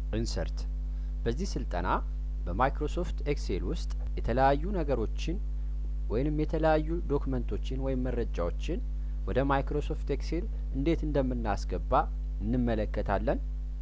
ኢንሰርት በዚህ ስልጠና በማይክሮሶፍት ኤክሴል ውስጥ የተለያዩ ነገሮችን ወይንም የተለያዩ ዶክመንቶችን ወይም መረጃዎችን ወደ ማይክሮሶፍት ኤክሴል እንዴት እንደምናስገባ እንመለከታለን።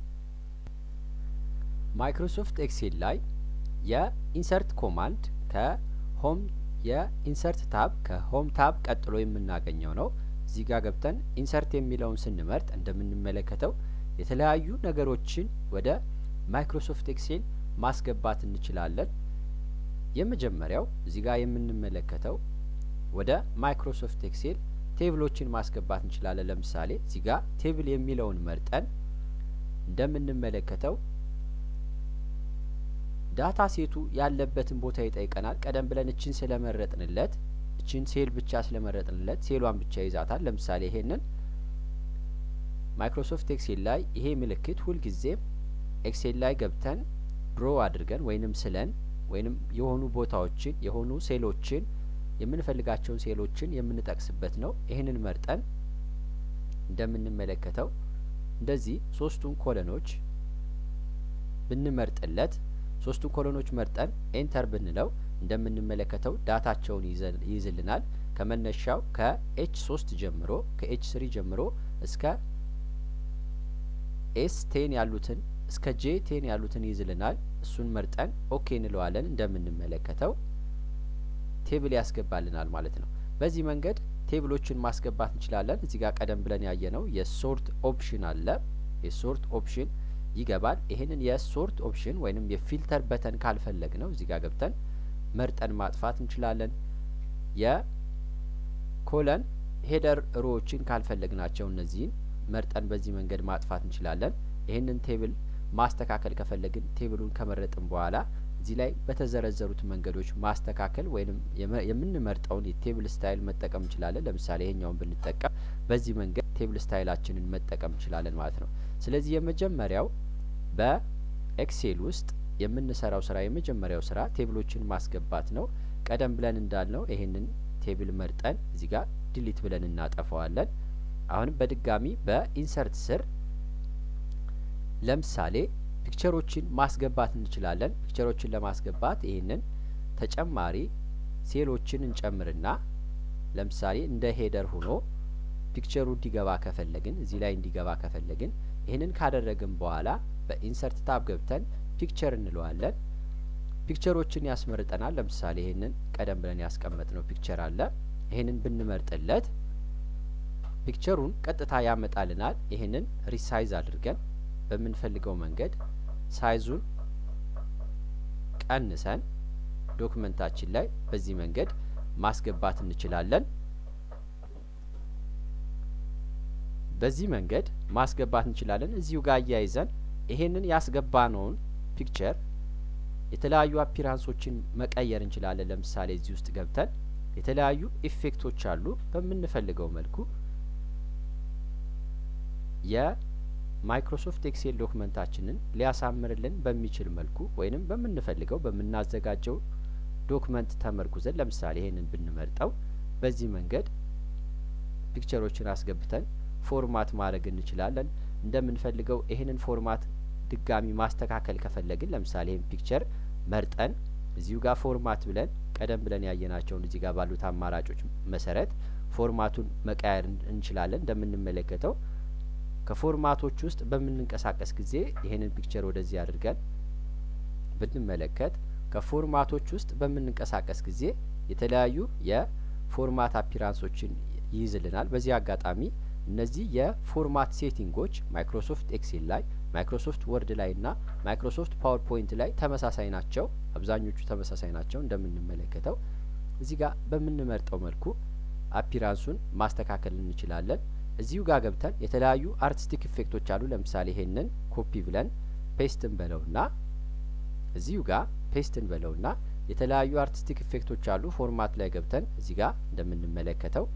ማይክሮሶፍት ኤክሴል ላይ የኢንሰርት ኮማንድ ከሆም የኢንሰርት ታብ ከሆም ታብ ቀጥሎ የምናገኘው ነው። እዚህ ጋር ገብተን ኢንሰርት የሚለውን ስንመርጥ እንደምንመለከተው የተለያዩ ነገሮችን ወደ ማይክሮሶፍት ኤክሴል ማስገባት እንችላለን። የመጀመሪያው እዚህ ጋር የምንመለከተው ወደ ማይክሮሶፍት ኤክሴል ቴብሎችን ማስገባት እንችላለን። ለምሳሌ እዚህ ጋር ቴብል የሚለውን መርጠን እንደምንመለከተው ዳታ ሴቱ ያለበትን ቦታ ይጠይቀናል። ቀደም ብለን እችን ስለመረጥንለት እችን ሴል ብቻ ስለመረጥንለት ሴሏን ብቻ ይዛታል። ለምሳሌ ይሄንን ማይክሮሶፍት ኤክሴል ላይ ይሄ ምልክት ሁልጊዜም ኤክሴል ላይ ገብተን ድሮ አድርገን ወይንም ስለን ወይንም የሆኑ ቦታዎችን የሆኑ ሴሎችን የምንፈልጋቸውን ሴሎችን የምንጠቅስበት ነው። ይህንን መርጠን እንደምንመለከተው እንደዚህ ሶስቱን ኮለኖች ብንመርጥለት ሶስቱን ኮሎኖች መርጠን ኤንተር ብንለው እንደምንመለከተው ዳታቸውን ይይዝልናል። ከመነሻው ከኤች ሶስት ጀምሮ ከኤች ስሪ ጀምሮ እስከ ኤስ ቴን ያሉትን እስከ ጄ ቴን ያሉትን ይይዝልናል። እሱን መርጠን ኦኬ እንለዋለን። እንደምንመለከተው ቴብል ያስገባልናል ማለት ነው። በዚህ መንገድ ቴብሎችን ማስገባት እንችላለን። እዚህ ጋር ቀደም ብለን ያየነው የሶርት ኦፕሽን አለ። የሶርት ኦፕሽን ይገባል። ይህንን የሶርት ኦፕሽን ወይንም የፊልተር በተን ካልፈለግ ነው እዚህ ጋር ገብተን መርጠን ማጥፋት እንችላለን። የኮለን ሄደር ሮዎችን ካልፈለግናቸው እነዚህን መርጠን በዚህ መንገድ ማጥፋት እንችላለን። ይህንን ቴብል ማስተካከል ከፈለግን ቴብሉን ከመረጥን በኋላ እዚህ ላይ በተዘረዘሩት መንገዶች ማስተካከል ወይንም የምንመርጠውን የቴብል ስታይል መጠቀም እንችላለን። ለምሳሌ ይሄኛውን ብንጠቀም በዚህ መንገድ ቴብል ስታይላችንን መጠቀም እንችላለን ማለት ነው። ስለዚህ የመጀመሪያው በኤክሴል ውስጥ የምንሰራው ስራ የመጀመሪያው ስራ ቴብሎችን ማስገባት ነው። ቀደም ብለን እንዳልነው ይሄንን ቴብል መርጠን እዚህ ጋር ዲሊት ብለን እናጠፋዋለን። አሁንም በድጋሚ በኢንሰርት ስር ለምሳሌ ፒክቸሮችን ማስገባት እንችላለን። ፒክቸሮችን ለማስገባት ይህንን ተጨማሪ ሴሎችን እንጨምርና ለምሳሌ እንደ ሄደር ሆኖ ፒክቸሩ እንዲገባ ከፈለግን እዚህ ላይ እንዲገባ ከፈለግን ይህንን ካደረግን በኋላ በኢንሰርት ታብ ገብተን ፒክቸር እንለዋለን። ፒክቸሮችን ያስመርጠናል። ለምሳሌ ይህንን ቀደም ብለን ያስቀመጥነው ፒክቸር አለ። ይህንን ብንመርጥለት ፒክቸሩን ቀጥታ ያመጣልናል። ይህንን ሪሳይዝ አድርገን በምንፈልገው መንገድ ሳይዙን ቀንሰን ዶክመንታችን ላይ በዚህ መንገድ ማስገባት እንችላለን። በዚህ መንገድ ማስገባት እንችላለን። እዚሁ ጋር አያይዘን ይሄንን ያስገባነውን ፒክቸር የተለያዩ አፒራንሶችን መቀየር እንችላለን። ለምሳሌ እዚህ ውስጥ ገብተን የተለያዩ ኢፌክቶች አሉ። በምንፈልገው መልኩ የማይክሮሶፍት ኤክሴል ዶክመንታችንን ሊያሳምርልን በሚችል መልኩ ወይንም በምንፈልገው በምናዘጋጀው ዶክመንት ተመርኩዘን ለምሳሌ ይሄንን ብንመርጠው በዚህ መንገድ ፒክቸሮችን አስገብተን ፎርማት ማድረግ እንችላለን። እንደምንፈልገው ይህንን ፎርማት ድጋሚ ማስተካከል ከፈለግን ለምሳሌ ይህን ፒክቸር መርጠን እዚሁ ጋር ፎርማት ብለን ቀደም ብለን ያየናቸውን እዚህ ጋር ባሉት አማራጮች መሰረት ፎርማቱን መቀየር እንችላለን። እንደምንመለከተው ከፎርማቶች ውስጥ በምንንቀሳቀስ ጊዜ ይህንን ፒክቸር ወደዚህ አድርገን ብንመለከት ከፎርማቶች ውስጥ በምንንቀሳቀስ ጊዜ የተለያዩ የፎርማት አፒራንሶችን ይይዝልናል። በዚህ አጋጣሚ እነዚህ የፎርማት ሴቲንጎች ማይክሮሶፍት ኤክሴል ላይ ማይክሮሶፍት ወርድ ላይ እና ማይክሮሶፍት ፓወርፖይንት ላይ ተመሳሳይ ናቸው። አብዛኞቹ ተመሳሳይ ናቸው። እንደምንመለከተው እዚህ ጋር በምንመርጠው መልኩ አፒራንሱን ማስተካከል እንችላለን። እዚሁ ጋር ገብተን የተለያዩ አርቲስቲክ ኢፌክቶች አሉ። ለምሳሌ ይሄንን ኮፒ ብለን ፔስትን በለውና እዚሁ ጋር ፔስትን በለውና የተለያዩ አርቲስቲክ ኢፌክቶች አሉ። ፎርማት ላይ ገብተን እዚህ ጋር እንደምንመለከተው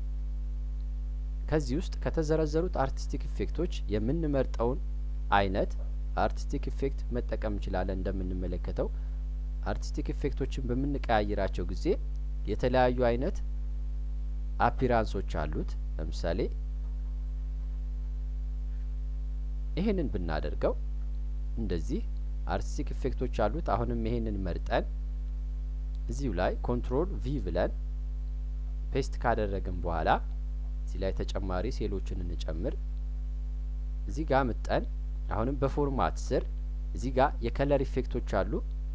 ከዚህ ውስጥ ከተዘረዘሩት አርቲስቲክ ኢፌክቶች የምንመርጠውን አይነት አርቲስቲክ ኢፌክት መጠቀም እንችላለን። እንደምንመለከተው አርቲስቲክ ኢፌክቶችን በምንቀያይራቸው ጊዜ የተለያዩ አይነት አፒራንሶች አሉት። ለምሳሌ ይህንን ብናደርገው እንደዚህ አርቲስቲክ ኢፌክቶች አሉት። አሁንም ይሄንን መርጠን እዚሁ ላይ ኮንትሮል ቪ ብለን ፔስት ካደረግን በኋላ እዚህ ላይ ተጨማሪ ሴሎችን እንጨምር። እዚህ ጋር ምጠን አሁንም በፎርማት ስር እዚህ ጋር የከለር ኢፌክቶች አሉ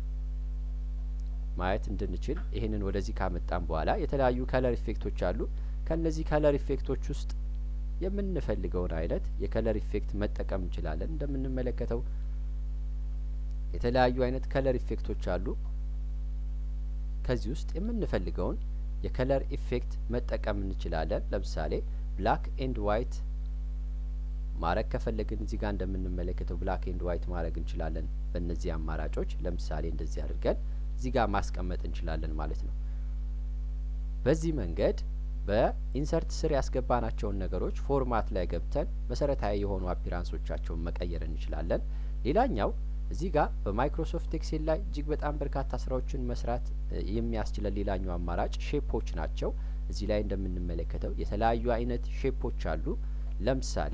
ማየት እንድንችል ይህንን ወደዚህ ካመጣን በኋላ የተለያዩ ከለር ኢፌክቶች አሉ። ከነዚህ ከለር ኢፌክቶች ውስጥ የምንፈልገውን አይነት የከለር ኢፌክት መጠቀም እንችላለን። እንደምንመለከተው የተለያዩ አይነት ከለር ኢፌክቶች አሉ። ከዚህ ውስጥ የምንፈልገውን የከለር ኢፌክት መጠቀም እንችላለን። ለምሳሌ ብላክ ኤንድ ዋይት ማድረግ ከፈለግን እዚህ ጋር እንደምንመለከተው ብላክ ኤንድ ዋይት ማድረግ እንችላለን። በእነዚህ አማራጮች ለምሳሌ እንደዚህ አድርገን እዚህ ጋር ማስቀመጥ እንችላለን ማለት ነው። በዚህ መንገድ በኢንሰርት ስር ያስገባናቸውን ነገሮች ፎርማት ላይ ገብተን መሰረታዊ የሆኑ አፒራንሶቻቸውን መቀየር እንችላለን። ሌላኛው እዚህ ጋር በማይክሮሶፍት ኤክሴል ላይ እጅግ በጣም በርካታ ስራዎችን መስራት የሚያስችለን ሌላኛው አማራጭ ሼፖች ናቸው። እዚህ ላይ እንደምንመለከተው የተለያዩ አይነት ሼፖች አሉ። ለምሳሌ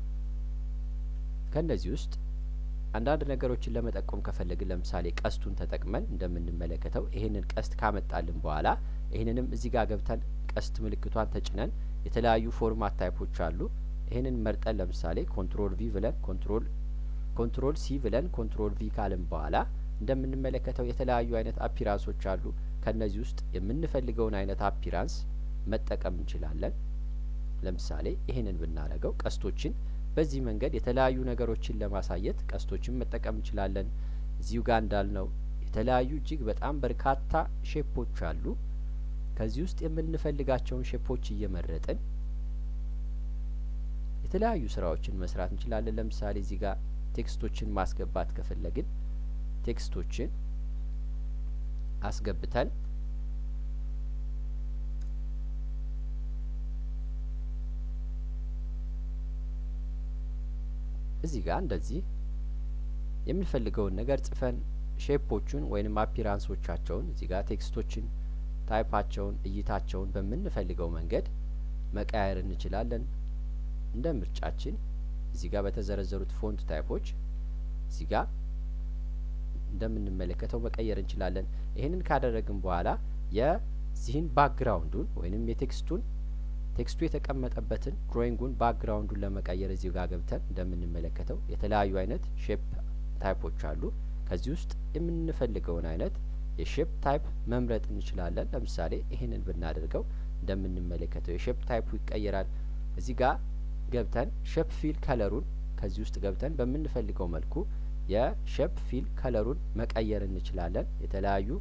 ከእነዚህ ውስጥ አንዳንድ ነገሮችን ለመጠቆም ከፈለግን ለምሳሌ ቀስቱን ተጠቅመን እንደምንመለከተው ይህንን ቀስት ካመጣልን በኋላ ይህንንም እዚህ ጋር ገብተን ቀስት ምልክቷን ተጭነን የተለያዩ ፎርማት ታይፖች አሉ። ይህንን መርጠን ለምሳሌ ኮንትሮል ቪ ብለን ኮንትሮል ኮንትሮል ሲ ብለን ኮንትሮል ቪ ካልን በኋላ እንደምንመለከተው የተለያዩ አይነት አፒራንሶች አሉ። ከእነዚህ ውስጥ የምንፈልገውን አይነት አፒራንስ መጠቀም እንችላለን። ለምሳሌ ይህንን ብናደርገው ቀስቶችን በዚህ መንገድ የተለያዩ ነገሮችን ለማሳየት ቀስቶችን መጠቀም እንችላለን። እዚሁ ጋር እንዳልነው የተለያዩ እጅግ በጣም በርካታ ሼፖች አሉ። ከዚህ ውስጥ የምንፈልጋቸውን ሼፖች እየመረጥን የተለያዩ ስራዎችን መስራት እንችላለን። ለምሳሌ እዚህ ጋር ቴክስቶችን ማስገባት ከፈለግን ቴክስቶችን አስገብተን እዚህ ጋር እንደዚህ የምንፈልገውን ነገር ጽፈን ሼፖቹን ወይንም አፒራንሶቻቸውን እዚህ ጋር ቴክስቶችን ታይፓቸውን እይታቸውን በምንፈልገው መንገድ መቀያየር እንችላለን። እንደ ምርጫችን እዚህ ጋር በተዘረዘሩት ፎንት ታይፖች እዚህ ጋር እንደምንመለከተው መቀየር እንችላለን። ይህንን ካደረግን በኋላ የዚህን ባክግራውንዱን ወይንም የቴክስቱን ቴክስቱ የተቀመጠበትን ድሮይንጉን ባክግራውንዱን ለመቀየር እዚሁ ጋር ገብተን እንደምንመለከተው የተለያዩ አይነት ሼፕ ታይፖች አሉ። ከዚህ ውስጥ የምንፈልገውን አይነት የሼፕ ታይፕ መምረጥ እንችላለን። ለምሳሌ ይህንን ብናደርገው እንደምንመለከተው የሼፕ ታይፑ ይቀየራል። እዚህ ጋር ገብተን ሼፕ ፊል ከለሩን ከዚህ ውስጥ ገብተን በምንፈልገው መልኩ የሼፕ ፊል ከለሩን መቀየር እንችላለን። የተለያዩ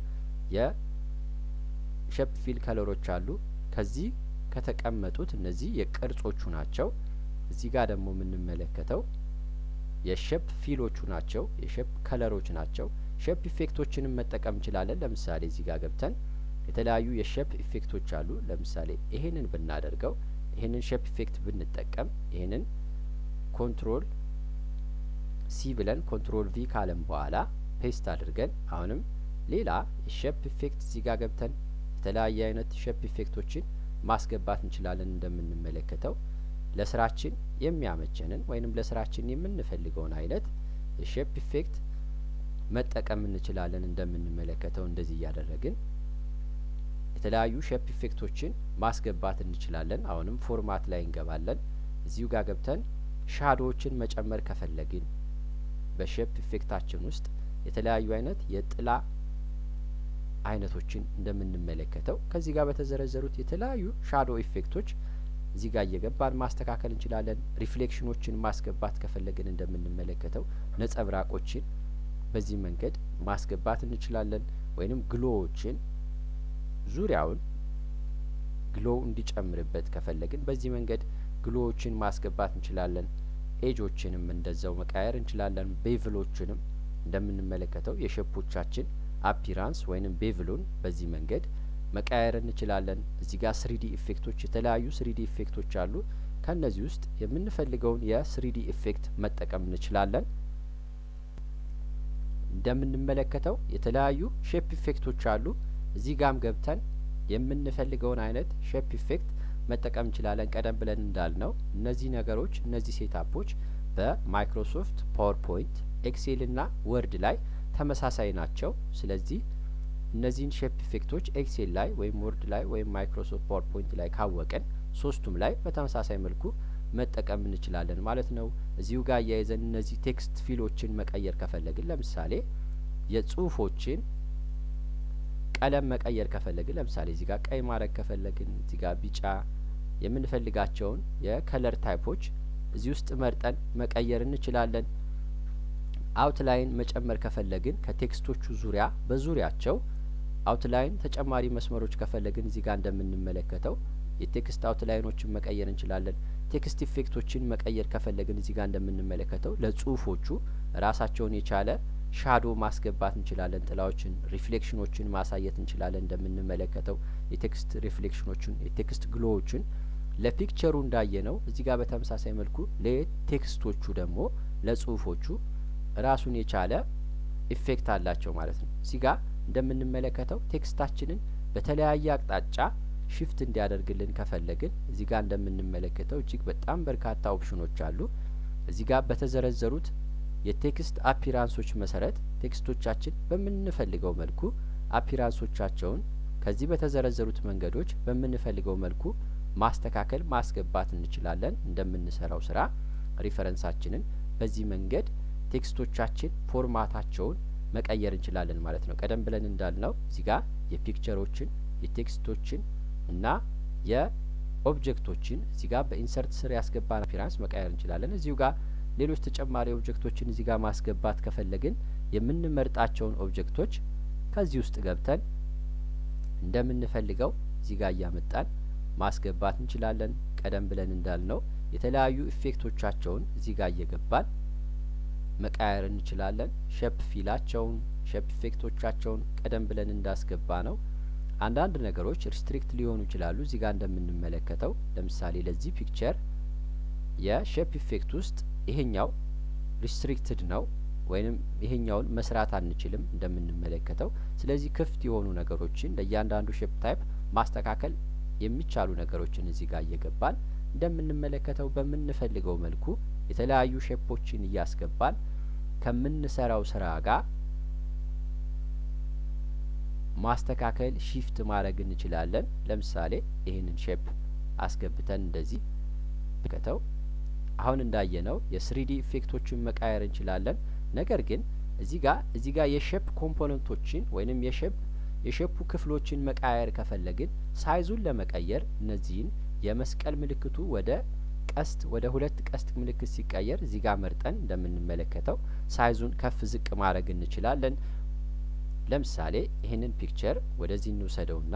የሼፕ ፊል ከለሮች አሉ። ከዚህ ከተቀመጡት እነዚህ የቅርጾቹ ናቸው። እዚህ ጋር ደግሞ የምንመለከተው የሼፕ ፊሎቹ ናቸው። የሼፕ ከለሮች ናቸው። ሼፕ ኢፌክቶችንም መጠቀም እንችላለን። ለምሳሌ እዚህ ጋር ገብተን የተለያዩ የሼፕ ኢፌክቶች አሉ። ለምሳሌ ይሄንን ብናደርገው ይሄንን ሼፕ ኢፌክት ብንጠቀም ይሄንን ኮንትሮል ሲ ብለን ኮንትሮል ቪ ካለም በኋላ ፔስት አድርገን አሁንም ሌላ የሼፕ ኢፌክት እዚህ ጋር ገብተን የተለያየ አይነት ሼፕ ኢፌክቶችን ማስገባት እንችላለን። እንደምንመለከተው ለስራችን የሚያመቸንን ወይንም ለስራችን የምንፈልገውን አይነት የሼፕ ኢፌክት መጠቀም እንችላለን። እንደምንመለከተው እንደዚህ እያደረግን የተለያዩ ሼፕ ኢፌክቶችን ማስገባት እንችላለን። አሁንም ፎርማት ላይ እንገባለን። እዚሁ ጋር ገብተን ሻዶዎችን መጨመር ከፈለግን በሼፕ ኢፌክታችን ውስጥ የተለያዩ አይነት የጥላ አይነቶችን እንደምንመለከተው ከዚህ ጋር በተዘረዘሩት የተለያዩ ሻዶ ኢፌክቶች እዚህ ጋር እየገባን ማስተካከል እንችላለን። ሪፍሌክሽኖችን ማስገባት ከፈለግን እንደምንመለከተው ነጸብራቆችን በዚህ መንገድ ማስገባት እንችላለን። ወይንም ግሎዎችን ዙሪያውን ግሎ እንዲጨምርበት ከፈለግን በዚህ መንገድ ግሎዎችን ማስገባት እንችላለን። ኤጆችንም እንደዛው መቃየር እንችላለን። ቤቭሎችንም እንደምንመለከተው የሼፖቻችን አፒራንስ ወይንም ቤቭሉን በዚህ መንገድ መቀያየር እንችላለን። እዚህ ጋር ስሪዲ ኢፌክቶች የተለያዩ ስሪዲ ኢፌክቶች አሉ። ከእነዚህ ውስጥ የምንፈልገውን የስሪዲ ኢፌክት መጠቀም እንችላለን። እንደምንመለከተው የተለያዩ ሼፕ ኢፌክቶች አሉ። እዚህ ጋም ገብተን የምንፈልገውን አይነት ሼፕ ኢፌክት መጠቀም እንችላለን። ቀደም ብለን እንዳልነው እነዚህ ነገሮች እነዚህ ሴታፖች በማይክሮሶፍት ፓወርፖይንት ኤክሴል ና ወርድ ላይ ተመሳሳይ ናቸው። ስለዚህ እነዚህን ሼፕ ኢፌክቶች ኤክሴል ላይ ወይም ወርድ ላይ ወይም ማይክሮሶፍት ፓወርፖይንት ላይ ካወቅን ሶስቱም ላይ በተመሳሳይ መልኩ መጠቀም እንችላለን ማለት ነው። እዚሁ ጋር አያይዘን እነዚህ ቴክስት ፊሎችን መቀየር ከፈለግን ለምሳሌ የጽሁፎችን ቀለም መቀየር ከፈለግን ለምሳሌ እዚህ ጋር ቀይ ማድረግ ከፈለግን እዚህ ጋር ቢጫ የምንፈልጋቸውን የከለር ታይፖች እዚህ ውስጥ መርጠን መቀየር እንችላለን። አውትላይን መጨመር ከፈለግን ከቴክስቶቹ ዙሪያ በዙሪያቸው አውትላይን ተጨማሪ መስመሮች ከፈለግን እዚህ ጋር እንደምንመለከተው የቴክስት አውትላይኖችን መቀየር እንችላለን። ቴክስት ኢፌክቶችን መቀየር ከፈለግን እዚህ ጋር እንደምንመለከተው ለጽሁፎቹ ራሳቸውን የቻለ ሻዶ ማስገባት እንችላለን። ጥላዎችን፣ ሪፍሌክሽኖችን ማሳየት እንችላለን። እንደምንመለከተው የቴክስት ሪፍሌክሽኖችን፣ የቴክስት ግሎዎችን ለፒክቸሩ እንዳየ ነው። እዚህ ጋር በተመሳሳይ መልኩ ለቴክስቶቹ ደግሞ ለጽሁፎቹ ራሱን የቻለ ኢፌክት አላቸው ማለት ነው። እዚህ ጋር እንደምንመለከተው ቴክስታችንን በተለያየ አቅጣጫ ሽፍት እንዲያደርግልን ከፈለግን እዚህ ጋር እንደምንመለከተው እጅግ በጣም በርካታ ኦፕሽኖች አሉ። እዚህ ጋር በተዘረዘሩት የቴክስት አፒራንሶች መሰረት ቴክስቶቻችን በምንፈልገው መልኩ አፒራንሶቻቸውን ከዚህ በተዘረዘሩት መንገዶች በምንፈልገው መልኩ ማስተካከል ማስገባት እንችላለን። እንደምንሰራው ስራ ሪፈረንሳችንን በዚህ መንገድ ቴክስቶቻችን ፎርማታቸውን መቀየር እንችላለን ማለት ነው። ቀደም ብለን እንዳልነው እዚህ ጋር የፒክቸሮችን የቴክስቶችን እና የኦብጀክቶችን እዚህ ጋር በኢንሰርት ስር ያስገባን አፒራንስ መቀየር እንችላለን። እዚሁ ጋር ሌሎች ተጨማሪ ኦብጀክቶችን እዚህ ጋር ማስገባት ከፈለግን የምንመርጣቸውን ኦብጀክቶች ከዚህ ውስጥ ገብተን እንደምንፈልገው እዚህ ጋር እያመጣን ማስገባት እንችላለን። ቀደም ብለን እንዳልነው የተለያዩ ኢፌክቶቻቸውን እዚህ ጋር እየገባን መቀያየር እንችላለን። ሼፕ ፊላቸውን ሼፕ ኢፌክቶቻቸውን ቀደም ብለን እንዳስገባ ነው። አንዳንድ ነገሮች ሪስትሪክት ሊሆኑ ይችላሉ። እዚህ ጋር እንደምንመለከተው ለምሳሌ ለዚህ ፒክቸር የሼፕ ኢፌክት ውስጥ ይሄኛው ሪስትሪክትድ ነው ወይንም ይሄኛውን መስራት አንችልም እንደምንመለከተው። ስለዚህ ክፍት የሆኑ ነገሮችን ለእያንዳንዱ ሼፕ ታይፕ ማስተካከል የሚቻሉ ነገሮችን እዚህ ጋር እየገባን እንደምንመለከተው በምንፈልገው መልኩ የተለያዩ ሼፖችን እያስገባን ከምንሰራው ስራ ጋር ማስተካከል ሺፍት ማድረግ እንችላለን። ለምሳሌ ይህንን ሼፕ አስገብተን እንደዚህ ከተው አሁን እንዳየነው የስሪዲ ኢፌክቶችን መቃየር እንችላለን። ነገር ግን እዚህ ጋር እዚህ ጋር የሼፕ ኮምፖነንቶችን ወይንም የሼፕ የሼፑ ክፍሎችን መቃየር ከፈለግን ሳይዙን ለመቀየር እነዚህን የመስቀል ምልክቱ ወደ ቀስት ወደ ሁለት ቀስት ምልክት ሲቀየር እዚህ ጋር መርጠን እንደምንመለከተው ሳይዙን ከፍ ዝቅ ማድረግ እንችላለን። ለምሳሌ ይህንን ፒክቸር ወደዚህ እንውሰደውና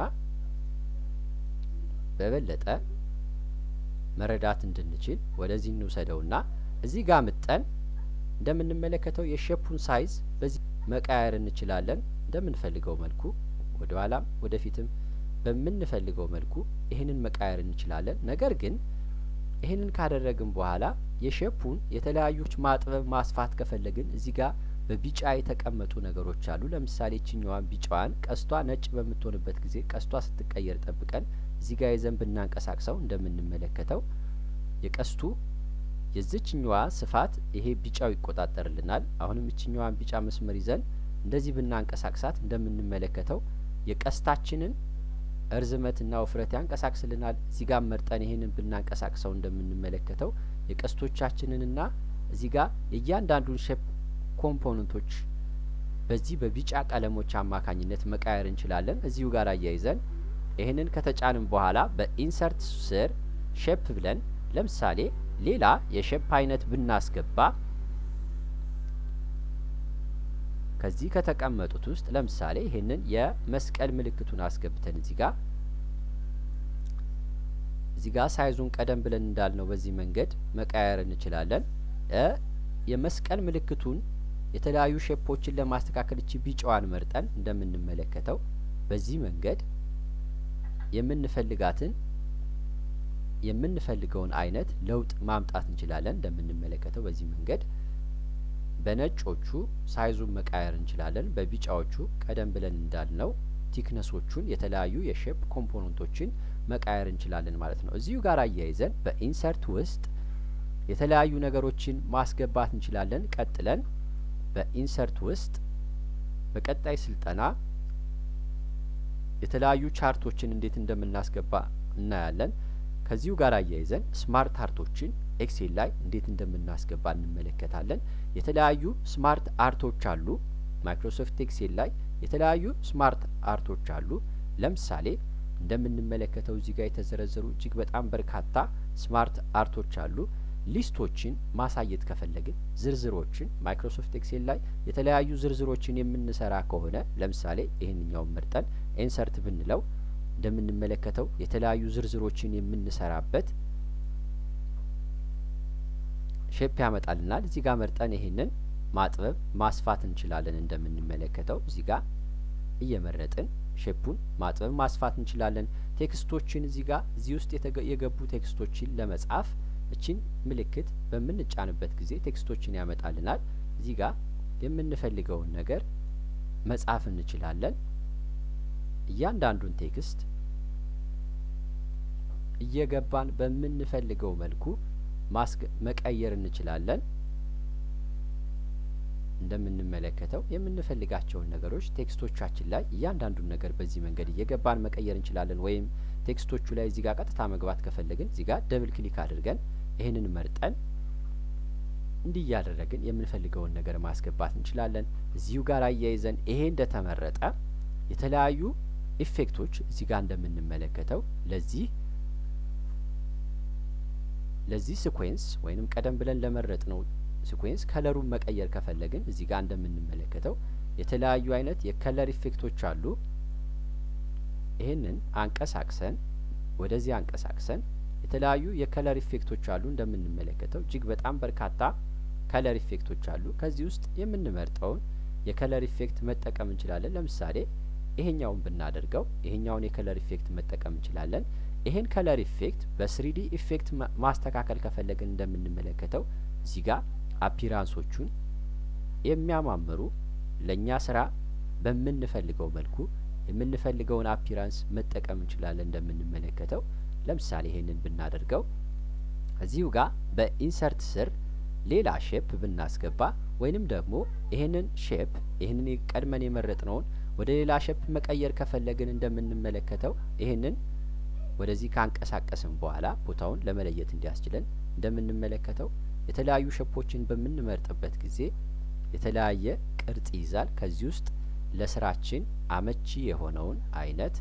በበለጠ መረዳት እንድንችል ወደዚህ እንውሰደውና እዚህ ጋር ምጠን እንደምንመለከተው የሼፑን ሳይዝ በዚህ መቃየር እንችላለን። እንደምንፈልገው መልኩ ወደ ኋላም ወደፊትም በምንፈልገው መልኩ ይህንን መቃየር እንችላለን። ነገር ግን ይህንን ካደረግን በኋላ የሼፑን የተለያዩ ማጥበብ ማስፋት ከፈለግን እዚህ ጋር በቢጫ የተቀመጡ ነገሮች አሉ። ለምሳሌ ችኛዋን ቢጫዋን ቀስቷ ነጭ በምትሆንበት ጊዜ ቀስቷ ስትቀየር ጠብቀን እዚህ ጋር ይዘን ብናንቀሳቅሰው እንደምንመለከተው የቀስቱ የዚችኛዋ ስፋት ይሄ ቢጫው ይቆጣጠርልናል። አሁንም እችኛዋን ቢጫ መስመር ይዘን እንደዚህ ብናንቀሳቅሳት እንደምንመለከተው የቀስታችንን እርዝመትና ውፍረት ያንቀሳቅስልናል። እዚህ ጋር መርጠን ይሄንን ብናንቀሳቅሰው እንደምንመለከተው የቀስቶቻችንንና እዚህ ጋር የእያንዳንዱን ሼፕ ኮምፖነንቶች በዚህ በቢጫ ቀለሞች አማካኝነት መቃየር እንችላለን። እዚሁ ጋር አያይዘን ይህንን ከተጫንም በኋላ በኢንሰርት ስር ሼፕ ብለን ለምሳሌ ሌላ የሼፕ አይነት ብናስገባ ከዚህ ከተቀመጡት ውስጥ ለምሳሌ ይህንን የመስቀል ምልክቱን አስገብተን እዚህ ጋር እዚህ ጋር ሳይዙን ቀደም ብለን እንዳልነው በዚህ መንገድ መቀያየር እንችላለን። የመስቀል ምልክቱን የተለያዩ ሼፖችን ለማስተካከል እቺ ቢጫዋን መርጠን እንደምንመለከተው በዚህ መንገድ የምንፈልጋትን የምንፈልገውን አይነት ለውጥ ማምጣት እንችላለን። እንደምንመለከተው በዚህ መንገድ በነጮቹ ሳይዙን መቃየር እንችላለን። በቢጫዎቹ ቀደም ብለን እንዳልነው ቲክነሶቹን የተለያዩ የሼፕ ኮምፖነንቶችን መቃየር እንችላለን ማለት ነው። እዚሁ ጋር አያይዘን በኢንሰርት ውስጥ የተለያዩ ነገሮችን ማስገባት እንችላለን። ቀጥለን በኢንሰርት ውስጥ በቀጣይ ስልጠና የተለያዩ ቻርቶችን እንዴት እንደምናስገባ እናያለን። ከዚሁ ጋር አያይዘን ስማርት አርቶችን ኤክሴል ላይ እንዴት እንደምናስገባ እንመለከታለን። የተለያዩ ስማርት አርቶች አሉ። ማይክሮሶፍት ኤክሴል ላይ የተለያዩ ስማርት አርቶች አሉ። ለምሳሌ እንደምንመለከተው እዚህ ጋር የተዘረዘሩ እጅግ በጣም በርካታ ስማርት አርቶች አሉ። ሊስቶችን ማሳየት ከፈለግን ዝርዝሮችን ማይክሮሶፍት ኤክሴል ላይ የተለያዩ ዝርዝሮችን የምንሰራ ከሆነ ለምሳሌ ይህንኛውን መርጠን ኢንሰርት ብንለው እንደምንመለከተው የተለያዩ ዝርዝሮችን የምንሰራበት ሼፕ ያመጣልናል። እዚህ ጋር መርጠን ይሄንን ማጥበብ ማስፋት እንችላለን። እንደምንመለከተው እዚህ ጋር እየመረጥን ሼፑን ማጥበብ ማስፋት እንችላለን። ቴክስቶችን እዚህ ጋር እዚህ ውስጥ የገቡ ቴክስቶችን ለመጻፍ እችን ምልክት በምንጫንበት ጊዜ ቴክስቶችን ያመጣልናል። እዚህ ጋር የምንፈልገውን ነገር መጻፍ እንችላለን። እያንዳንዱን ቴክስት እየገባን በምንፈልገው መልኩ መቀየር እንችላለን። እንደምንመለከተው የምንፈልጋቸውን ነገሮች ቴክስቶቻችን ላይ እያንዳንዱን ነገር በዚህ መንገድ እየገባን መቀየር እንችላለን። ወይም ቴክስቶቹ ላይ እዚህ ጋር ቀጥታ መግባት ከፈለግን እዚህ ጋር ደብል ክሊክ አድርገን ይህንን መርጠን እንዲህ እያደረግን የምንፈልገውን ነገር ማስገባት እንችላለን። እዚሁ ጋር አያይዘን ይሄ እንደተመረጠ የተለያዩ ኢፌክቶች እዚህ ጋር እንደምንመለከተው ለዚህ ለዚህ ሲኩዌንስ ወይንም ቀደም ብለን ለመረጥ ነው ሲኩዌንስ ከለሩን መቀየር ከፈለግን እዚህ ጋር እንደምንመለከተው የተለያዩ አይነት የከለር ኢፌክቶች አሉ። ይህንን አንቀሳቅሰን ወደዚህ አንቀሳቅሰን የተለያዩ የከለር ኢፌክቶች አሉ። እንደምንመለከተው እጅግ በጣም በርካታ ከለር ኢፌክቶች አሉ። ከዚህ ውስጥ የምንመርጠውን የከለር ኢፌክት መጠቀም እንችላለን። ለምሳሌ ይሄኛውን ብናደርገው ይሄኛውን የከለር ኢፌክት መጠቀም እንችላለን። ይሄን ከለር ኢፌክት በስሪዲ ኢፌክት ማስተካከል ከፈለግን እንደምንመለከተው እዚህ ጋር አፒራንሶቹን የሚያማምሩ ለእኛ ስራ በምንፈልገው መልኩ የምንፈልገውን አፒራንስ መጠቀም እንችላለን። እንደምንመለከተው ለምሳሌ ይሄንን ብናደርገው እዚሁ ጋር በኢንሰርት ስር ሌላ ሼፕ ብናስገባ ወይንም ደግሞ ይሄንን ሼፕ ይህንን ቀድመን የመረጥነውን ወደ ሌላ ሼፕ መቀየር ከፈለግን እንደምንመለከተው ይሄንን ወደዚህ ካንቀሳቀስን በኋላ ቦታውን ለመለየት እንዲያስችለን እንደምንመለከተው የተለያዩ ሼፖችን በምንመርጥበት ጊዜ የተለያየ ቅርጽ ይይዛል። ከዚህ ውስጥ ለስራችን አመቺ የሆነውን አይነት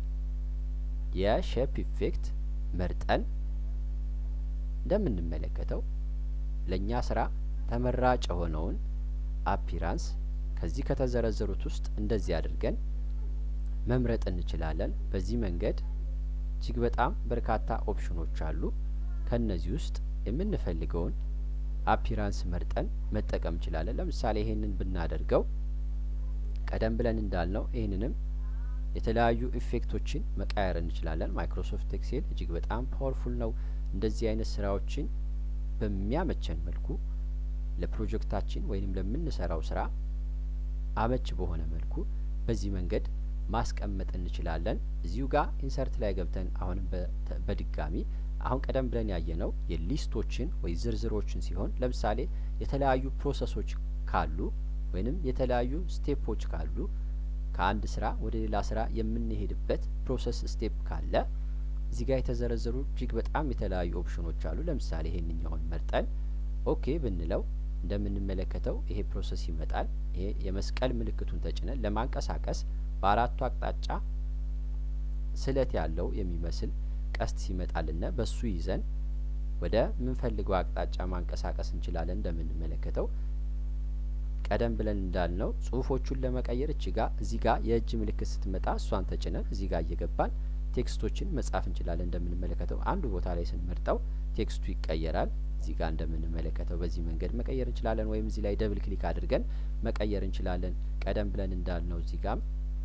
የሼፕ ኢፌክት መርጠን እንደምንመለከተው ለእኛ ስራ ተመራጭ የሆነውን አፒራንስ ከዚህ ከተዘረዘሩት ውስጥ እንደዚህ አድርገን መምረጥ እንችላለን። በዚህ መንገድ እጅግ በጣም በርካታ ኦፕሽኖች አሉ። ከእነዚህ ውስጥ የምንፈልገውን አፒራንስ መርጠን መጠቀም እንችላለን። ለምሳሌ ይሄንን ብናደርገው ቀደም ብለን እንዳልነው ይህንንም የተለያዩ ኢፌክቶችን መቃየር እንችላለን። ማይክሮሶፍት ኤክሴል እጅግ በጣም ፓወርፉል ነው። እንደዚህ አይነት ስራዎችን በሚያመቸን መልኩ ለፕሮጀክታችን ወይንም ለምንሰራው ስራ አመች በሆነ መልኩ በዚህ መንገድ ማስቀመጥ እንችላለን። እዚሁ ጋር ኢንሰርት ላይ ገብተን አሁንም በድጋሚ አሁን ቀደም ብለን ያየነው የሊስቶችን ወይ ዝርዝሮችን ሲሆን ለምሳሌ የተለያዩ ፕሮሰሶች ካሉ ወይንም የተለያዩ ስቴፖች ካሉ ከአንድ ስራ ወደ ሌላ ስራ የምንሄድበት ፕሮሰስ ስቴፕ ካለ እዚህ ጋር የተዘረዘሩ እጅግ በጣም የተለያዩ ኦፕሽኖች አሉ። ለምሳሌ ይሄንኛውን መርጠን ኦኬ ብንለው እንደምንመለከተው ይሄ ፕሮሰስ ይመጣል። ይሄ የመስቀል ምልክቱን ተጭነን ለማንቀሳቀስ በአራቱ አቅጣጫ ስለት ያለው የሚመስል ቀስት ሲመጣልና በሱ ይዘን ወደ ምንፈልገው አቅጣጫ ማንቀሳቀስ እንችላለን። እንደምንመለከተው ቀደም ብለን እንዳልነው ጽሁፎቹን ለመቀየር እች ጋ እዚህ ጋ የእጅ ምልክት ስትመጣ እሷን ተጭነን እዚህ ጋር እየገባን ቴክስቶችን መጻፍ እንችላለን። እንደምንመለከተው አንዱ ቦታ ላይ ስንመርጠው ቴክስቱ ይቀየራል። እዚህ ጋር እንደምንመለከተው በዚህ መንገድ መቀየር እንችላለን። ወይም እዚህ ላይ ደብል ክሊክ አድርገን መቀየር እንችላለን። ቀደም ብለን እንዳልነው እዚህ ጋም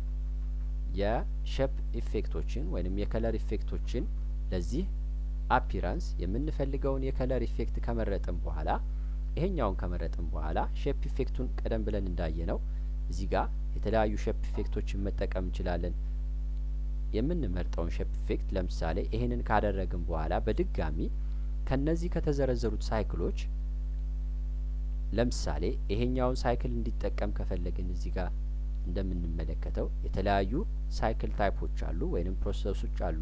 የሼፕ ኢፌክቶችን ወይም የከለር ኢፌክቶችን ለዚህ አፒራንስ የምንፈልገውን የከለር ኢፌክት ከመረጥን በኋላ ይሄኛውን ከመረጥን በኋላ ሼፕ ኢፌክቱን ቀደም ብለን እንዳየነው እዚህ ጋር የተለያዩ ሼፕ ኢፌክቶችን መጠቀም እንችላለን። የምንመርጠውን ሼፕ ኢፌክት ለምሳሌ ይሄንን ካደረግን በኋላ በድጋሚ ከነዚህ ከተዘረዘሩት ሳይክሎች ለምሳሌ ይሄኛውን ሳይክል እንዲጠቀም ከፈለግን እዚህ ጋር እንደምንመለከተው የተለያዩ ሳይክል ታይፖች አሉ ወይንም ፕሮሰሶች አሉ።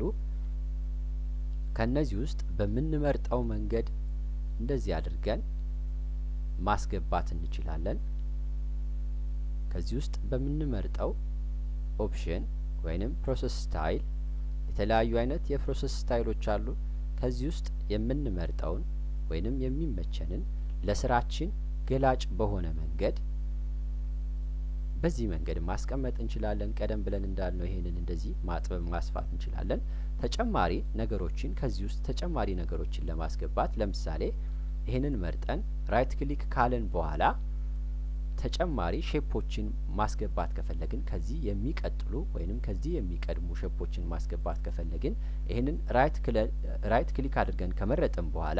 ከነዚህ ውስጥ በምንመርጠው መንገድ እንደዚህ አድርገን ማስገባት እንችላለን። ከዚህ ውስጥ በምንመርጠው ኦፕሽን ወይንም ፕሮሰስ ስታይል የተለያዩ አይነት የፕሮሰስ ስታይሎች አሉ። ከዚህ ውስጥ የምንመርጠውን ወይንም የሚመቸንን ለስራችን ገላጭ በሆነ መንገድ በዚህ መንገድ ማስቀመጥ እንችላለን። ቀደም ብለን እንዳልነው ይሄንን እንደዚህ ማጥበብ ማስፋት እንችላለን። ተጨማሪ ነገሮችን ከዚህ ውስጥ ተጨማሪ ነገሮችን ለማስገባት ለምሳሌ ይህንን መርጠን ራይት ክሊክ ካለን በኋላ ተጨማሪ ሼፖችን ማስገባት ከፈለግን ከዚህ የሚቀጥሉ ወይንም ከዚህ የሚቀድሙ ሼፖችን ማስገባት ከፈለግን ይህንን ራይት ክሊክ አድርገን ከመረጥን በኋላ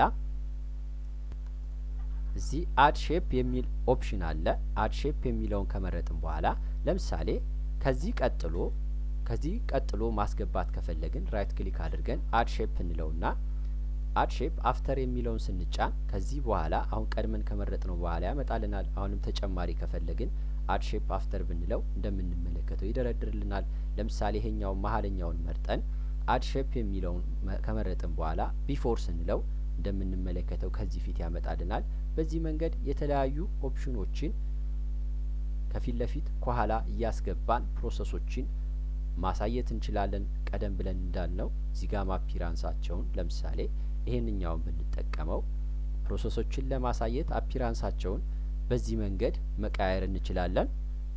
እዚህ አድ ሼፕ የሚል ኦፕሽን አለ። አድ ሼፕ የሚለውን ከመረጥን በኋላ ለምሳሌ ከዚህ ቀጥሎ ከዚህ ቀጥሎ ማስገባት ከፈለግን ራይት ክሊክ አድርገን አድ ሼፕ እንለውና አድ ሼፕ አፍተር የሚለውን ስንጫን ከዚህ በኋላ አሁን ቀድመን ከመረጥ ነው በኋላ ያመጣልናል። አሁንም ተጨማሪ ከፈለግን አድ ሼፕ አፍተር ብንለው እንደምንመለከተው ይደረድርልናል። ለምሳሌ ይሄኛውን መሀለኛውን መርጠን አድ ሼፕ የሚለውን ከመረጥን በኋላ ቢፎር ስንለው እንደምንመለከተው ከዚህ ፊት ያመጣልናል። በዚህ መንገድ የተለያዩ ኦፕሽኖችን ከፊት ለፊት ከኋላ እያስገባን ፕሮሰሶችን ማሳየት እንችላለን። ቀደም ብለን እንዳልነው እዚህ ጋር አፒራንሳቸውን ለምሳሌ ይሄንኛውን ብንጠቀመው ፕሮሰሶችን ለማሳየት አፒራንሳቸውን በዚህ መንገድ መቀያየር እንችላለን።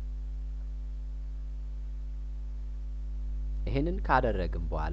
ይሄንን ካደረግን በኋላ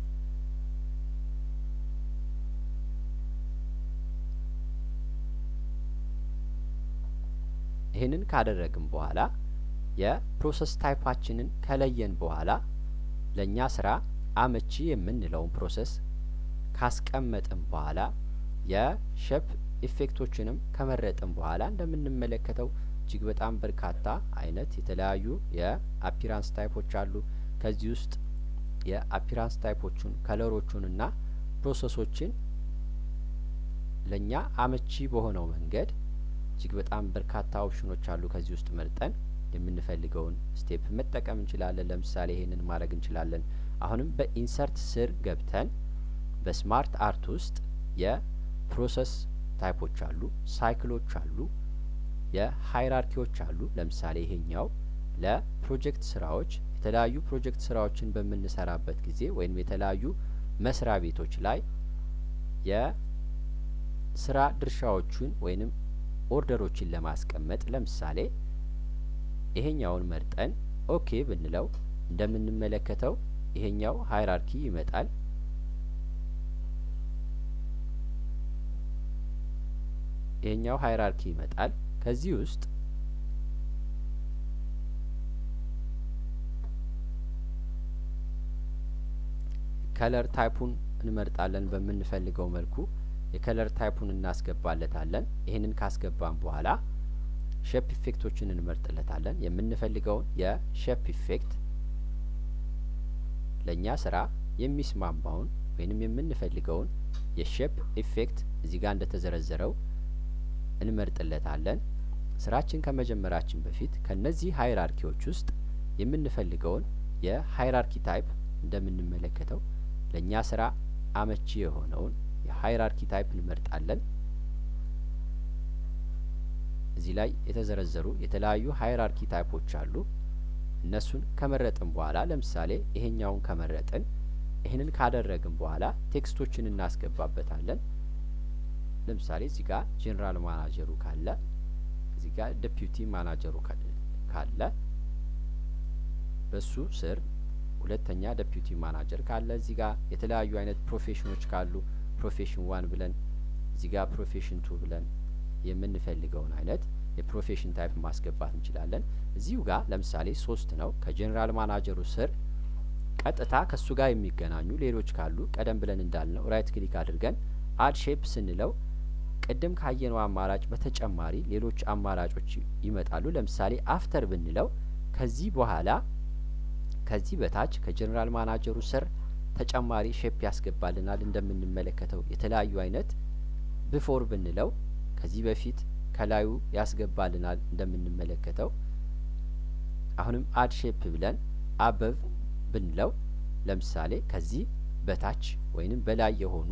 ይህንን ካደረግን በኋላ የፕሮሰስ ታይፓችንን ከለየን በኋላ ለእኛ ስራ አመቺ የምንለውን ፕሮሰስ ካስቀመጥን በኋላ የሼፕ ኢፌክቶችንም ከመረጥን በኋላ እንደምንመለከተው እጅግ በጣም በርካታ አይነት የተለያዩ የአፒራንስ ታይፖች አሉ። ከዚህ ውስጥ የአፒራንስ ታይፖቹን ከለሮቹንና ፕሮሰሶችን ለእኛ አመቺ በሆነው መንገድ እጅግ በጣም በርካታ ኦፕሽኖች አሉ። ከዚህ ውስጥ መርጠን የምንፈልገውን ስቴፕ መጠቀም እንችላለን። ለምሳሌ ይሄንን ማድረግ እንችላለን። አሁንም በኢንሰርት ስር ገብተን በስማርት አርት ውስጥ የፕሮሰስ ታይፖች አሉ፣ ሳይክሎች አሉ፣ የሀይራርኪዎች አሉ። ለምሳሌ ይሄኛው ለፕሮጀክት ስራዎች የተለያዩ ፕሮጀክት ስራዎችን በምንሰራበት ጊዜ ወይም የተለያዩ መስሪያ ቤቶች ላይ የስራ ድርሻዎቹን ወይንም ኦርደሮችን ለማስቀመጥ ለምሳሌ ይሄኛውን መርጠን ኦኬ ብንለው እንደምንመለከተው ይሄኛው ሃይራርኪ ይመጣል። ይሄኛው ሃይራርኪ ይመጣል። ከዚህ ውስጥ ከለር ታይፑን እንመርጣለን። በምንፈልገው መልኩ የከለር ታይፑን እናስገባለታለን። ይህንን ካስገባን በኋላ ሼፕ ኢፌክቶችን እንመርጥለታለን። የምንፈልገውን የሼፕ ኢፌክት ለእኛ ስራ የሚስማማውን ወይንም የምንፈልገውን የሼፕ ኢፌክት እዚህ ጋር እንደተዘረዘረው እንመርጥለታለን። ስራችን ከመጀመራችን በፊት ከነዚህ ሃይራርኪዎች ውስጥ የምንፈልገውን የሃይራርኪ ታይፕ እንደምንመለከተው ለእኛ ስራ አመቺ የሆነውን የሃይራርኪ ታይፕ እንመርጣለን። እዚህ ላይ የተዘረዘሩ የተለያዩ ሃይራርኪ ታይፖች አሉ። እነሱን ከመረጥን በኋላ ለምሳሌ ይሄኛውን ከመረጥን ይህንን ካደረግን በኋላ ቴክስቶችን እናስገባበታለን። ለምሳሌ እዚህ ጋር ጄኔራል ማናጀሩ ካለ እዚህ ጋር ዴፒዩቲ ማናጀሩ ካለ በሱ ስር ሁለተኛ ዴፒዩቲ ማናጀር ካለ እዚህ ጋር የተለያዩ አይነት ፕሮፌሽኖች ካሉ ፕሮፌሽን ዋን ብለን እዚህ ጋር ፕሮፌሽን ቱ ብለን የምንፈልገውን አይነት የፕሮፌሽን ታይፕ ማስገባት እንችላለን። እዚሁ ጋር ለምሳሌ ሶስት ነው። ከጄኔራል ማናጀሩ ስር ቀጥታ ከሱ ጋር የሚገናኙ ሌሎች ካሉ ቀደም ብለን እንዳልነው ራይት ክሊክ አድርገን አድ ሼፕ ስንለው ቅድም ካየነው አማራጭ በተጨማሪ ሌሎች አማራጮች ይመጣሉ። ለምሳሌ አፍተር ብንለው ከዚህ በኋላ ከዚህ በታች ከጄኔራል ማናጀሩ ስር ተጨማሪ ሼፕ ያስገባልናል። እንደምንመለከተው የተለያዩ አይነት ብፎር ብንለው ከዚህ በፊት ከላዩ ያስገባልናል እንደምንመለከተው። አሁንም አድ ሼፕ ብለን አበብ ብንለው ለምሳሌ ከዚህ በታች ወይንም በላይ የሆኑ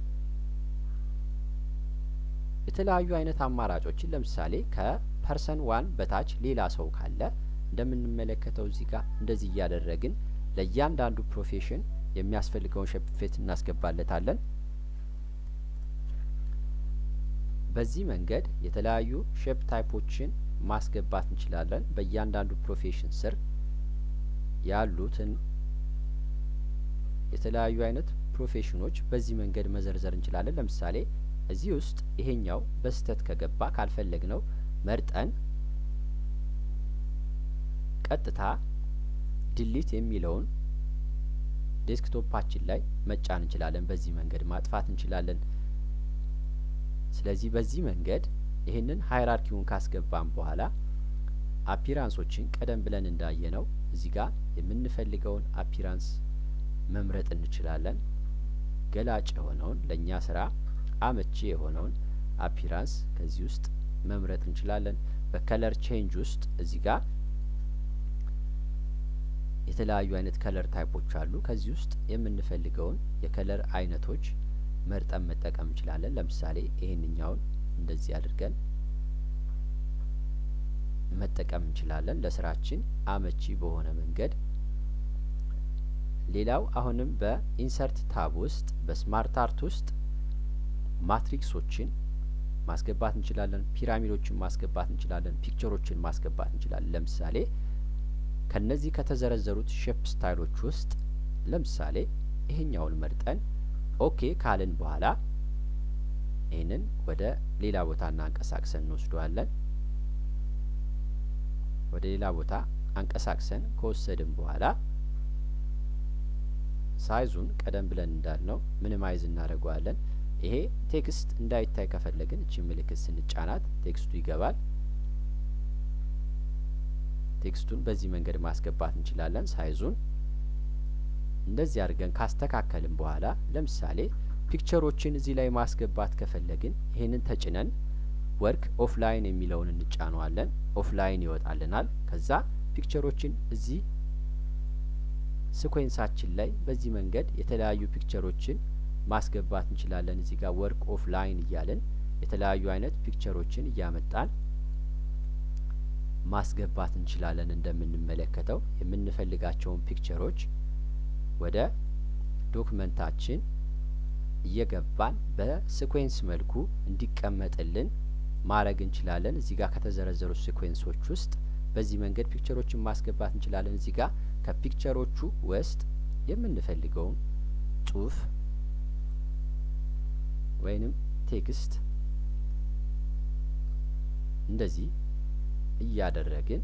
የተለያዩ አይነት አማራጮችን ለምሳሌ ከፐርሰን ዋን በታች ሌላ ሰው ካለ እንደምንመለከተው እዚህ ጋር እንደዚህ እያደረግን ለእያንዳንዱ ፕሮፌሽን የሚያስፈልገውን ሼፕ ኢፌክት እናስገባለታለን። በዚህ መንገድ የተለያዩ ሼፕ ታይፖችን ማስገባት እንችላለን። በእያንዳንዱ ፕሮፌሽን ስር ያሉትን የተለያዩ አይነት ፕሮፌሽኖች በዚህ መንገድ መዘርዘር እንችላለን። ለምሳሌ እዚህ ውስጥ ይሄኛው በስህተት ከገባ ካልፈለግ ነው መርጠን ቀጥታ ድሊት የሚለውን ዴስክቶፓችን ላይ መጫን እንችላለን። በዚህ መንገድ ማጥፋት እንችላለን። ስለዚህ በዚህ መንገድ ይህንን ሃይራርኪውን ካስገባን በኋላ አፒራንሶችን ቀደም ብለን እንዳየነው እዚህ ጋር የምንፈልገውን አፒራንስ መምረጥ እንችላለን። ገላጭ የሆነውን ለእኛ ስራ አመቺ የሆነውን አፒራንስ ከዚህ ውስጥ መምረጥ እንችላለን። በከለር ቼንጅ ውስጥ እዚህ ጋር የተለያዩ አይነት ከለር ታይፖች አሉ። ከዚህ ውስጥ የምንፈልገውን የከለር አይነቶች መርጠን መጠቀም እንችላለን። ለምሳሌ ይሄንኛውን እንደዚህ አድርገን መጠቀም እንችላለን ለስራችን አመቺ በሆነ መንገድ። ሌላው አሁንም በኢንሰርት ታብ ውስጥ በስማርት አርት ውስጥ ማትሪክሶችን ማስገባት እንችላለን። ፒራሚዶችን ማስገባት እንችላለን። ፒክቸሮችን ማስገባት እንችላለን። ለምሳሌ ከነዚህ ከተዘረዘሩት ሼፕ ስታይሎች ውስጥ ለምሳሌ ይሄኛውን መርጠን ኦኬ ካልን በኋላ ይህንን ወደ ሌላ ቦታ እናንቀሳቅሰን እንወስደዋለን። ወደ ሌላ ቦታ አንቀሳቅሰን ከወሰድን በኋላ ሳይዙን ቀደም ብለን እንዳልነው ሚኒማይዝ እናደርገዋለን። ይሄ ቴክስት እንዳይታይ ከፈለግን እቺ ምልክት ስንጫናት ቴክስቱ ይገባል። ቴክስቱን በዚህ መንገድ ማስገባት እንችላለን። ሳይዙን እንደዚህ አድርገን ካስተካከልን በኋላ ለምሳሌ ፒክቸሮችን እዚህ ላይ ማስገባት ከፈለግን ይሄንን ተጭነን ወርክ ኦፍላይን የሚለውን እንጫነዋለን። ኦፍላይን ይወጣልናል። ከዛ ፒክቸሮችን እዚህ ስኮንሳችን ላይ በዚህ መንገድ የተለያዩ ፒክቸሮችን ማስገባት እንችላለን። እዚህ ጋር ወርክ ኦፍላይን እያለን የተለያዩ አይነት ፒክቸሮችን እያመጣን ማስገባት እንችላለን። እንደምንመለከተው የምንፈልጋቸውን ፒክቸሮች ወደ ዶክመንታችን እየገባን በሲኩዌንስ መልኩ እንዲቀመጥልን ማድረግ እንችላለን። እዚህ ጋር ከተዘረዘሩት ሲኩዌንሶች ውስጥ በዚህ መንገድ ፒክቸሮችን ማስገባት እንችላለን። እዚህ ጋር ከፒክቸሮቹ ውስጥ የምንፈልገውን ጽሁፍ ወይንም ቴክስት እንደዚህ እያደረግን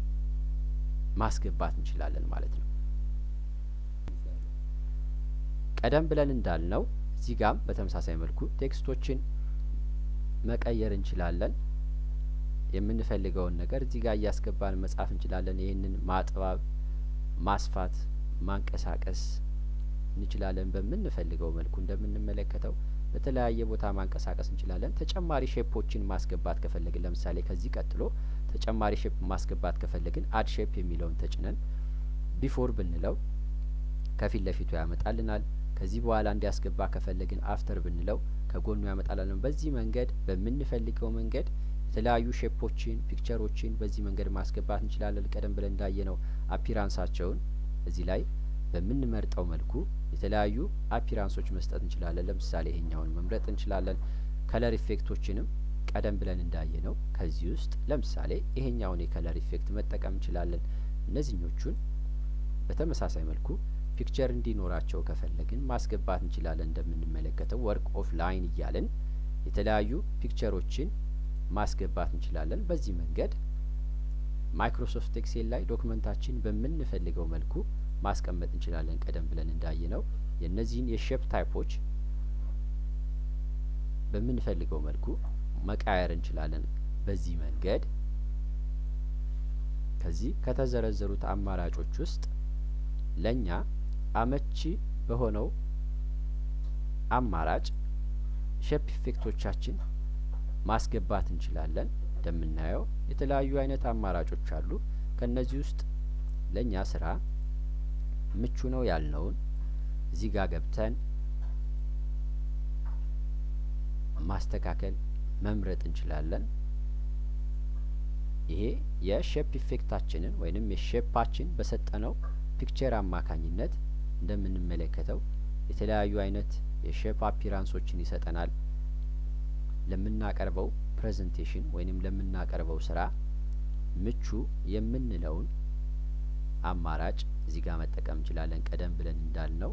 ማስገባት እንችላለን ማለት ነው። ቀደም ብለን እንዳልነው እዚህ ጋም በተመሳሳይ መልኩ ቴክስቶችን መቀየር እንችላለን። የምንፈልገውን ነገር እዚህ ጋር እያስገባን መጻፍ እንችላለን። ይህንን ማጥባብ፣ ማስፋት፣ ማንቀሳቀስ እንችላለን። በምንፈልገው መልኩ እንደምንመለከተው በተለያየ ቦታ ማንቀሳቀስ እንችላለን። ተጨማሪ ሼፖችን ማስገባት ከፈለግን ለምሳሌ ከዚህ ቀጥሎ ተጨማሪ ሼፕ ማስገባት ከፈለግን አድ ሼፕ የሚለውን ተጭነን ቢፎር ብንለው ከፊት ለፊቱ ያመጣልናል። ከዚህ በኋላ እንዲያስገባ ከፈለግን አፍተር ብንለው ከጎኑ ያመጣልናል። በዚህ መንገድ በምንፈልገው መንገድ የተለያዩ ሼፖችን፣ ፒክቸሮችን በዚህ መንገድ ማስገባት እንችላለን። ቀደም ብለን እንዳየነው አፒራንሳቸውን እዚህ ላይ በምንመርጠው መልኩ የተለያዩ አፒራንሶች መስጠት እንችላለን። ለምሳሌ ይሄኛውን መምረጥ እንችላለን። ከለር ኢፌክቶችንም ቀደም ብለን እንዳየነው ከዚህ ውስጥ ለምሳሌ ይሄኛውን የከለር ኢፌክት መጠቀም እንችላለን። እነዚህኞቹን በተመሳሳይ መልኩ ፒክቸር እንዲኖራቸው ከፈለግን ማስገባት እንችላለን። እንደምንመለከተው ወርክ ኦፍ ላይን እያለን የተለያዩ ፒክቸሮችን ማስገባት እንችላለን። በዚህ መንገድ ማይክሮሶፍት ኤክሴል ላይ ዶክመንታችን በምንፈልገው መልኩ ማስቀመጥ እንችላለን። ቀደም ብለን እንዳየነው የእነዚህን የሼፕ ታይፖች በምንፈልገው መልኩ መቃየር እንችላለን። በዚህ መንገድ ከዚህ ከተዘረዘሩት አማራጮች ውስጥ ለእኛ አመቺ በሆነው አማራጭ ሼፕ ኢፌክቶቻችን ማስገባት እንችላለን። እንደምናየው የተለያዩ አይነት አማራጮች አሉ። ከእነዚህ ውስጥ ለእኛ ስራ ምቹ ነው ያልነውን እዚህ ጋር ገብተን ማስተካከል መምረጥ እንችላለን። ይሄ የሼፕ ኢፌክታችንን ወይንም የሼፓችን በሰጠነው ፒክቸር አማካኝነት እንደምንመለከተው የተለያዩ አይነት የሼፕ አፒራንሶችን ይሰጠናል። ለምናቀርበው ፕሬዘንቴሽን ወይንም ለምናቀርበው ስራ ምቹ የምንለውን አማራጭ እዚህ ጋር መጠቀም እንችላለን። ቀደም ብለን እንዳልነው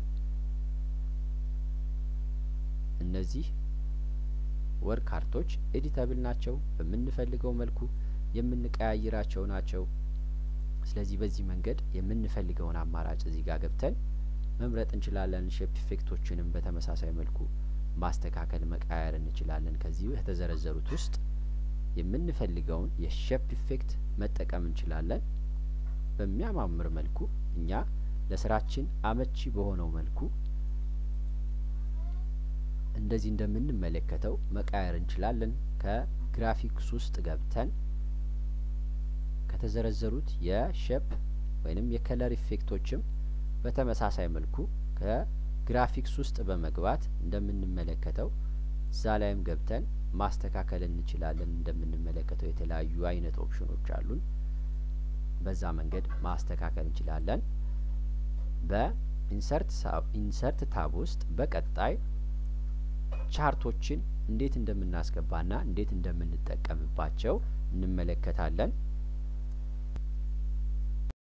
እነዚህ ወርክ ካርቶች ኤዲተብል ናቸው። በምንፈልገው መልኩ የምንቀያይራቸው ናቸው። ስለዚህ በዚህ መንገድ የምንፈልገውን አማራጭ እዚህ ጋር ገብተን መምረጥ እንችላለን። ሼፕ ኢፌክቶችንም በተመሳሳይ መልኩ ማስተካከል መቃየር እንችላለን። ከዚህ የተዘረዘሩት ውስጥ የምንፈልገውን የሼፕ ኢፌክት መጠቀም እንችላለን። በሚያማምር መልኩ እኛ ለስራችን አመቺ በሆነው መልኩ እንደዚህ እንደምንመለከተው መቃየር እንችላለን። ከግራፊክስ ውስጥ ገብተን ከተዘረዘሩት የሼፕ ወይንም የከለር ኢፌክቶችም በተመሳሳይ መልኩ ከግራፊክስ ውስጥ በመግባት እንደምንመለከተው እዛ ላይም ገብተን ማስተካከል እንችላለን። እንደምንመለከተው የተለያዩ አይነት ኦፕሽኖች አሉን። በዛ መንገድ ማስተካከል እንችላለን። በኢንሰርት ኢንሰርት ታብ ውስጥ በቀጣይ ቻርቶችን እንዴት እንደምናስገባና እንዴት እንደምንጠቀምባቸው እንመለከታለን።